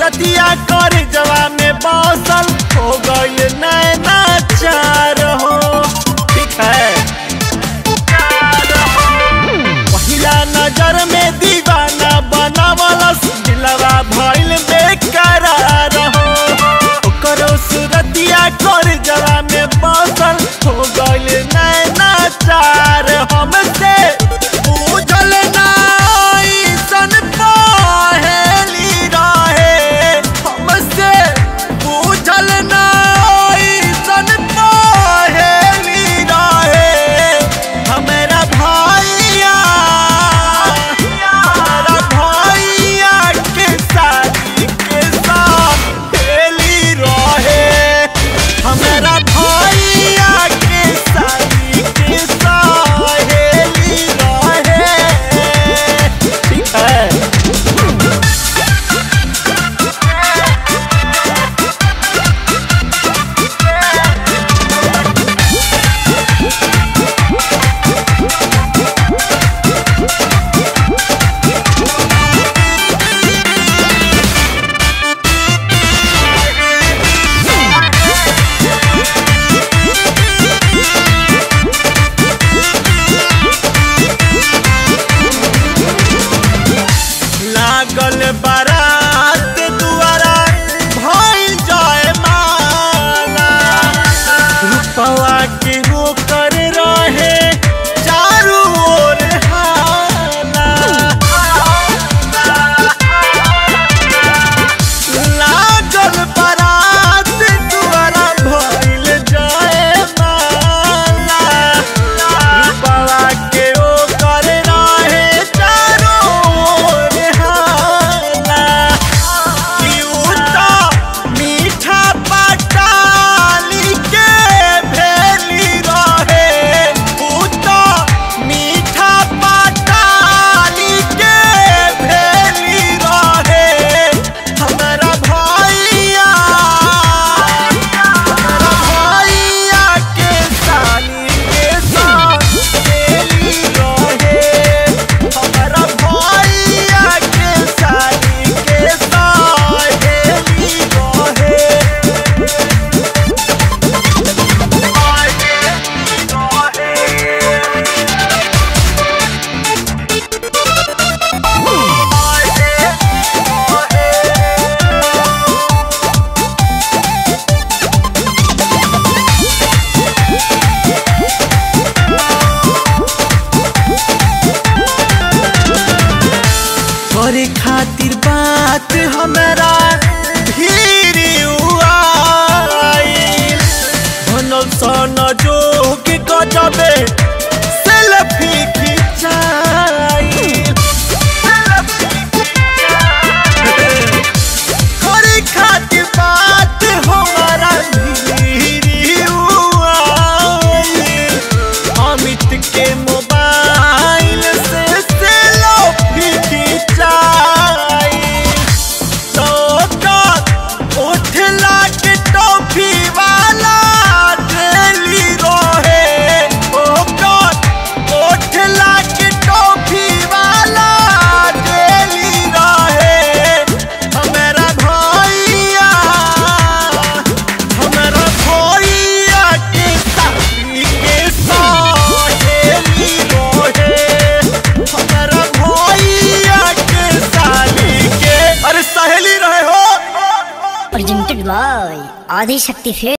सूरतिया कर जवा में बसल हो गइल नैना चार हो ठीक है पहिला नजर में दीवाना बनावलस दिलवा भइल बेकरार हो ओकरो सूरतिया कर जवा में बसल हो गइल नैना चार हमसे बुझल ना सन पहेली रहे हमसे बुझल ना सन पहेली रहे हमारा भैया हमारा भैया के शादी के साथ खेली रहे हमारा भैया के शादी के सहेली रहे ठीक है लागल बारात दुआरा भइल जाए माला रुपवा के होकर रहे चारू ओर हाला लागल बारात दुआरा भइल जाए माला रुपवा के ओकर रहे चारू ओर हाला क्यूटा मीठा पटाली के भेली रहे उता मीठा पटाली के भेली रहे हमारा भैया हमारा भैया के साली के साथ भेली रहे हमारा भैया के साली के साथ भेली रहे करे खातिर बात हमरा धीरे आइल बनल सन जोग गजबे सेल्फी खिंचाइल करे खातिर बात हमरा धीरे आइल अमित के मोबाइल से सेल्फी खिंचाई तो उठ लाट टॉफी वाला डेली रहे ओकर उठ लाट टॉफी वाला डेली रहे हमारा भैया हमारा भैया के साथी के सहेली रहे हमारा भैया के साली के अरे सहेली रहे हो presented by Adi Shakti Film.